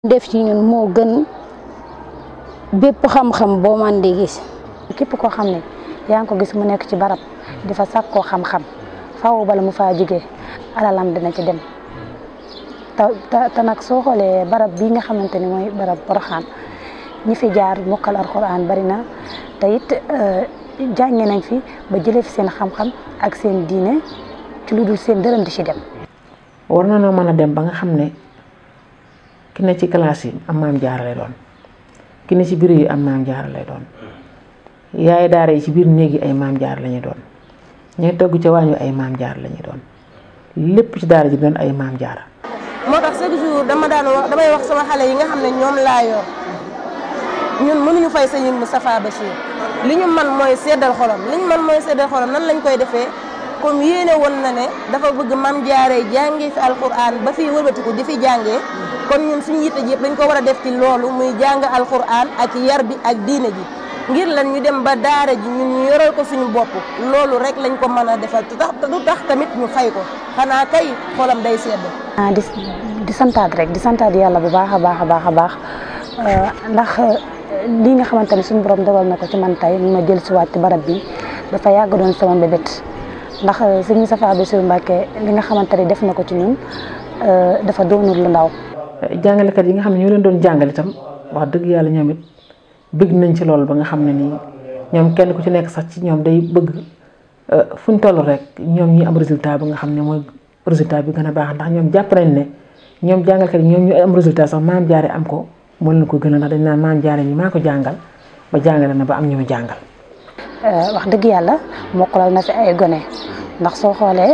def ci ñun moo gën bépp xam-xam boo man di gis képp koo xam ne yaa ngi ko gis mu nekk ci barab di fa sàkkoo xam-xam faaw bala mu faa jógee alalam dina ci dem te te nag soo xoolee barab bii nga xamante ni mooy barab Porokhane ñi fi jaar mokkal alxuraan bari na te it jànge nañ fi ba jëlee fi seen xam-xam ak seen diine ci lu dul seen dërëm di ci dem. war na noo mën a dem ba nga xam ne ki ne ci classe yi am maam jaara lay doon ki ne ci biir yi am maam jaara lay doon yaay daara yi ci biir néeg yi ay maam jaar la ñuy doon ñooy togg ca waañu ay maam jaar la ñuy doon lépp ci daara ji doon ay maam jaara moo tax chaque jour dama daan wax damay wax sama xale yi nga xam ne ñoom laa yor ñun mënuñu fay sëñ Moustapha Bachir li ñu man mooy seddal xolam li ñu man mooy seddal xolam nan lañ koy defee comme yéene woon na ne dafa bëgg maam jaaree jàngee fi alquran ba fi wëlbatiku di fi jàngee kon ñun suñu yitte ji yëpp dañ ko war a def ci loolu muy jàng alquran ak yar bi ak diine ji ngir lan ñu dem ba daara ji ñun ñu yoral ko suñu bopp loolu rek lañ ko mën a defal te tax du tax tamit ñu fay ko xanaa kay xolam day sedd. ah di di santaat rek di santaat yàlla bu baax a baax a baax a baax ndax lii nga xamante ne suñu borom dogal na ko ci man tey ma jël si waat ci barab bi dafa yàgg doon sama mbébét ndax sëñ Moustapha Bassirou Mbacké li nga xamante ne def na ko ci ñun dafa doonul lu ndaw. jàngalekat yi nga xam ne ñoo leen doon jàngal itam wax dëgg yàlla ñoom it bëgg nañ ci loolu ba nga xam ne nii ñoom kenn ku ci nekk sax ci ñoom day bëgg fu ñu toll rek ñoom ñi am résultat ba nga xam ne mooy résultat bi gën a baax ndax ñoom jàpp nañ ne ñoom jàngalkat yi ñoom ñu am résultat sax maam jaare am ko moo leen ko gën a ndax dañ naan maam jaare ñi maa ko jàngal ba jàngale na ba am ñu mu jàngal. wax dëgg yàlla mokkalal na fi ay gone ndax soo xoolee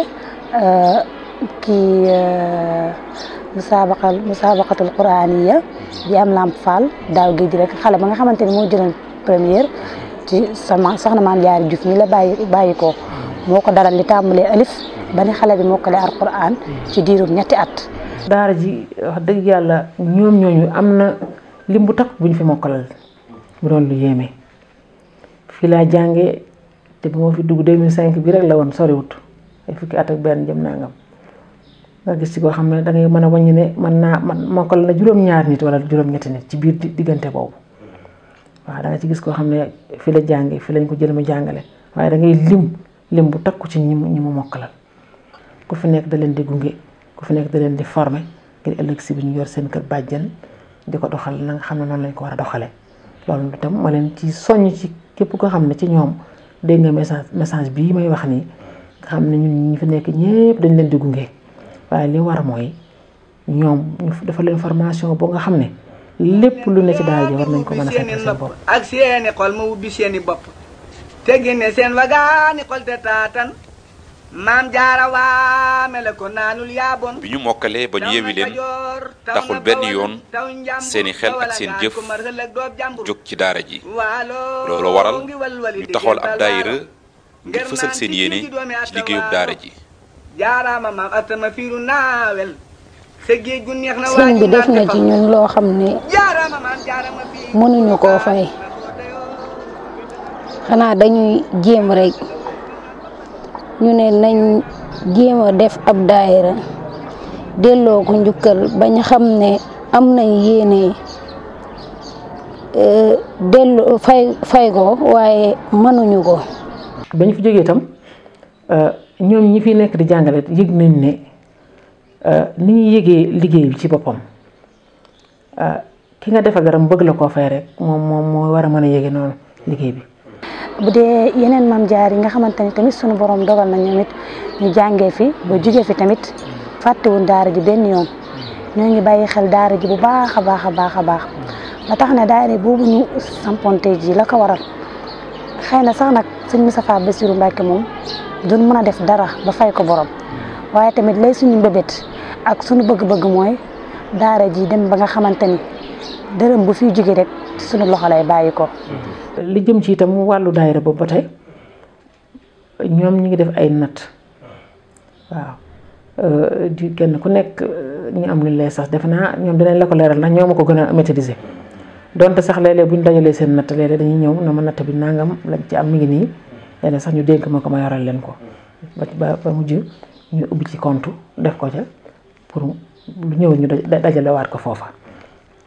kii musaabaqal musaabaqatul quraaniya bi am lamp fall daaw géej rek xale ba nga xamante ni moo jëloon première ci sama soxna maam jaari Juuf mi la bàyyi bàyyi ko moo ko daral li tàmbalee alif ba ni xale bi mokkale alquran ci diirum ñetti at. daara ji wax dëgg yàlla ñoom ñooñu am na lim bu takk bu ñu fi mokkalal mu doon lu yéeme fii laa jàngee te bu ma fi dugg 2005 bi rek la woon soriwut ay fukki at ak benn jëm nangam. nga gis ci koo xam ne da ngay mën a wàññi ne mën naa man mokkal na juróom-ñaar nit wala juróom-ñetti nit ci biir diggante boobu waaw da nga ci gis koo xam ne fi la jànge fi lañ ko jël mu jàngale waaye da ngay lim lim bu takku ci ñi mu ñi mu mokkalal ku fi nekk da leen di gunge ku fi nekk da leen di former ngir ëllëg si bi ñu yor seen kër bàjjan di ko doxal na nga xam ne noonu lañ ko war a doxalee loolu itam ma leen ci soññ ci képp koo xam ne ci ñoom dégg nga message message bii may wax nii nga xam ne ñun ñi fi nekk ñépp dañ leen di gunge. waaye li war mooy ñoom ñu dafa leen formation boo nga xam ne lépp lu ne ci daara ji war nañ ko mën a fekk seen bopp ak seeni xol ma wubbi seeni bopp te génne seen wagaani xol te taatan maam jaara waame la ko naanul yaaboon bi ñu mokkalee ba ñu yewi leen taxul benn yoon seeni xel ak seen jëf jóg ci daara ji loolu waral ñu taxawal ab daayira ngir fësal seen yéene ci liggéeyub daara ji jaaraama maam atama fiiru naawel sa géej gu neex na sëñ bi def na ci ñun loo xam ne mënuñu koo fay xanaa dañuy jéem rek ñu ne nañ jéem a def ab daayira delloo ko njukkal bañ xam ne am nañ yéene delloo fay fay ko waaye mënuñu ko bañ fi jógee itam ñoom ñi fi nekk di jàngale yëg nañ ne ni ñuy yëgee liggéey bi ci boppam ki nga defa garam bëgg la koo fay rek moom moom moo war a mën a yëge noonu liggéey bi. bu dee yeneen maam jaar yi nga xamante ni tamit sunu borom dogal na ñoom it ñu jàngee fi ba jugee fi tamit fàttewuñ daara ji benn yoon ñoo ngi bàyyi xel daara ji bu baax a baax a baax a baax ba tax na daara boobu ñu samponte ji la ko waral xëy na sax nag sëñ Moustapha Bassirou Mbacké moom. doon mën a def dara ba fay ko borom waaye tamit lay suñu mbébét ak suñu bëgg-bëgg mooy daara ji dem ba nga xamante ni dërëm bu fiy jóge rek suñu loxo lay bàyyi ko. li jëm ci itam wàllu daayira boobu ba tey ñoom ñu ngi def ay natt waaw di kenn ku nekk ñu am lu lay sax defe naa ñoom dinañ la ko leeral ndax ñoo ma ko gën a maîtriser donte sax léeg-léeg bu ñu dajalee seen natt léeg-léeg dañuy ñëw na ma natt bi nangam lañ ci am mi ngi nii. léeg sax ñu dénk ma ko ma yoral leen ko ba ba mujj ñu ubbi ci compte def ko ca pour lu ñëw ñu dajalewaat ko foofa